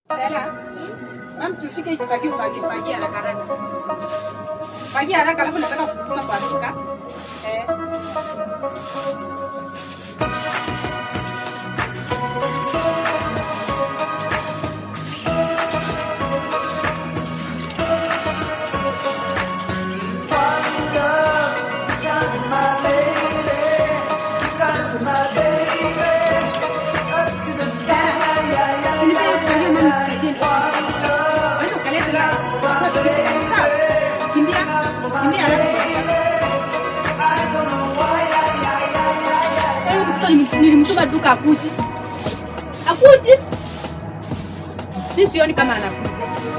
Stella. Mama tushike hiki fagio fagio fagia haraka haraka. Fagia haraka alafu nataka kutuma kwa duka. Eh. nilimtuma duka akuji akuji mi sioni kama anakuja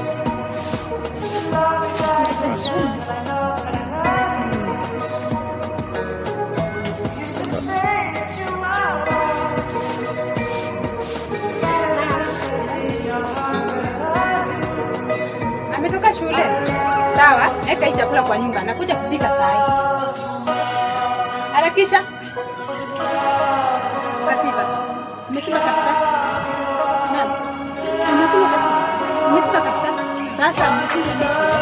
ametoka shule sawa eka hii chakula kwa nyumba nakuja kupika saa hii harakisha kasiba umesiba kabisa naam si umekula kasiba umesiba kabisa sasa mkuze ile shule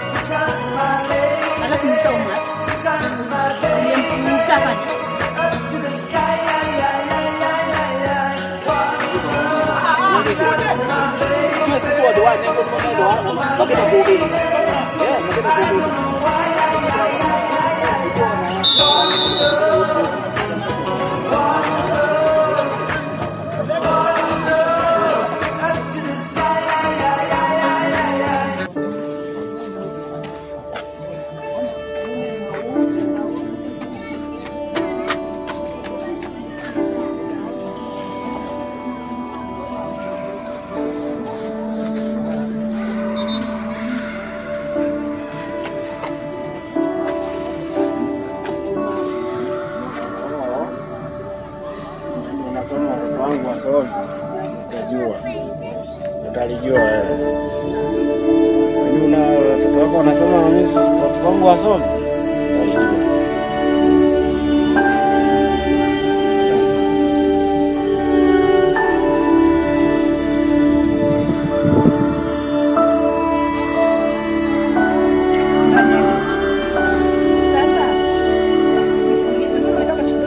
alafu mtaumwa mshafanya Kila kitu wa doa nembo kwa doa wakenda kuhubiri. Eh, wakenda kuhubiri. Unasoma watoto wangu wasome, utajua, utalijua wewe. Yaani una watoto wako wanasoma na mimi watoto wangu wasome, utalijua. sasa nikuulize mbona umetoka shule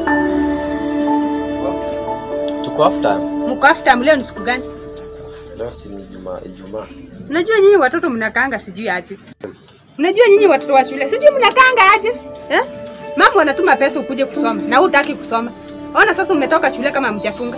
Tuko after. mko after leo ni siku gani Leo si ni Ijumaa, Ijumaa. Unajua nyinyi watoto mnakaanga sijui aje. Unajua nyinyi watoto wa shule sijui mnakaanga aje. Eh? Mama anatuma pesa ukuje kusoma na wewe hutaki kusoma. Ona sasa umetoka shule kama mjafunga.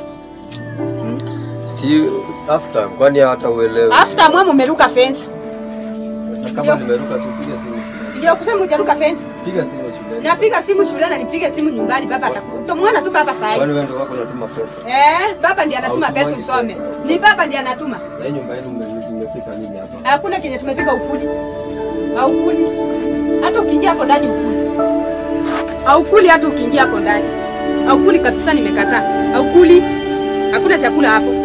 Si after, kwani hata uelewe. After mwa umeruka fence. Na kama nimeruka si upige simu shuleni. Ndio kusema hujaruka fence. Piga simu shuleni. Napiga simu shule na nipige simu nyumbani baba atakuwa. Utamwona tu baba saa hii. Kwani wewe ndio wako unatuma pesa? Eh, baba ndiye anatuma pesa Hautumangi usome. pesa. Ni baba ndiye anatuma. Na hii nyumba yenu mme- mmepika nini hapa? Hakuna kenye tumepika ukuli. Haukuli. Hata ukiingia hapo ndani ukuli. Haukuli hata ukiingia hapo ndani. Haukuli kabisa nimekataa. Haukuli. Hakuna chakula hapo.